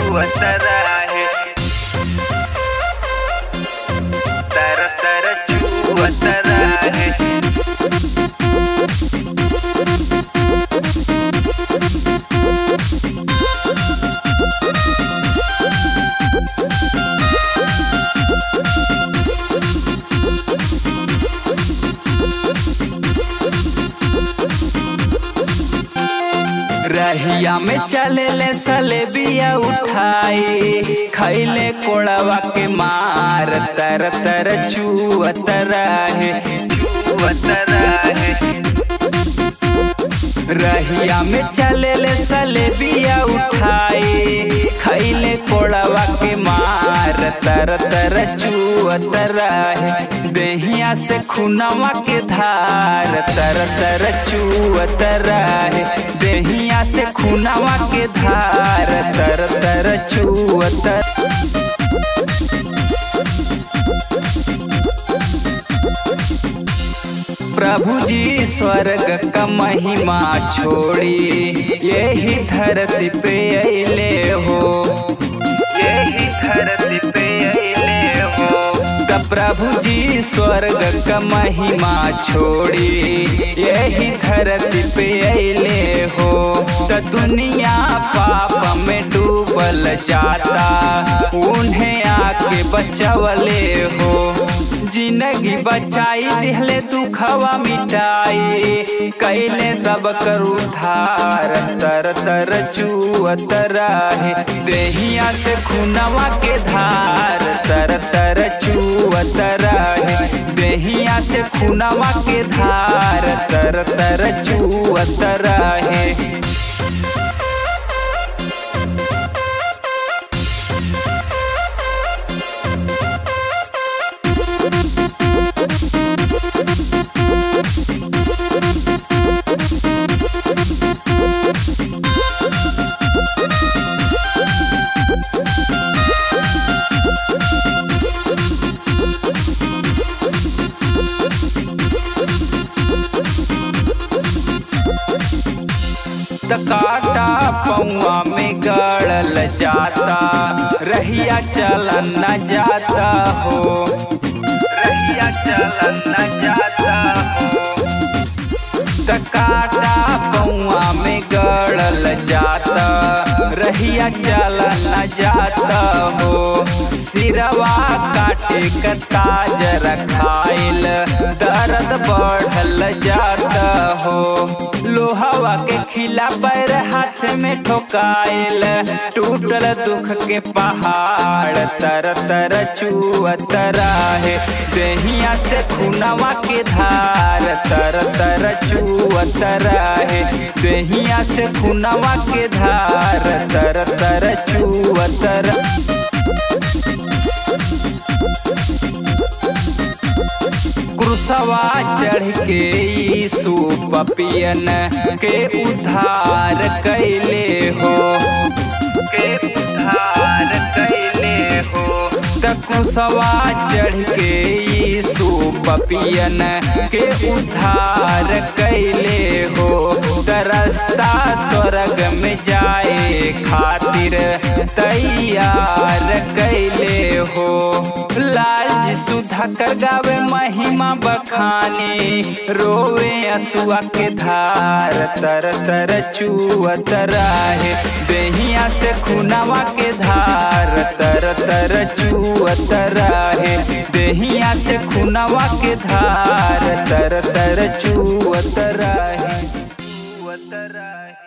छुअत रहे तर तर छुअत रहे रहिया में चले ले सले बिया उठाई खैले कोड़वा के मार तर तर चुअत रहे चुअत रहे रहिया में चले ले सले बिया उठाई खैले कोड़वा के मार तर तर चुअत रहे देहिया से खुनवा के धार तर तर चुअत रहे देहिया से खुनवा के धार तर तर चुअत प्रभु जी स्वर्ग का महिमा छोड़ी यही धरती पे अले हो यही धरती पे अले हो त प्रभु जी स्वर्ग का महिमा छोड़ी यही धरती पे अले हो त दुनिया पाप में डूबल जाता उन्हें आके बचावले हो जिंदगी बचाई दिहले दुखवा मिटाई कैले सब कर उधार तर तर चुअत रहे देहिया से खुनवा के धार तर तर चुअत रहे देहिया से खुनवा के धार तर तर चुअत रहे त काटा पौआ में गड़ल जाता रहिया चलन न जाता हो रहिया चलन न जाता हो त काटा पौआ में गड़ल जाता रहिया चलन न जाता हो सिरवा काटे क ताज रखाइल दर्द बढ़ल जाता हो लोहवा के खिला पैर हाथ में ठोकाइल टूटल दुख के पहाड़ तर तर चुअत रहे देहिया से खुनवा के धार तर तर चुअत रहे देहिया से खुनवा के धार तर तर चुअत रहे क्रूसवा चढ़ के यीशु पपियन के उद्धार कैले हो के उद्धार कैले हो त क्रूसवा चढ़ के यीशु पपियन के उद्धार कैले हो त रास्ता स्वर्ग में जाए खातिर तैयार कैले हो लाल जी सुधा कर गावे महिमा बखानी रोवे असुआ के धार तर तर चुअत रहे देहिया से खुनवा के धार तर तर चुअत रहे देहिया से खुनवा के धार तर तर चुअत रहे चुअत रहे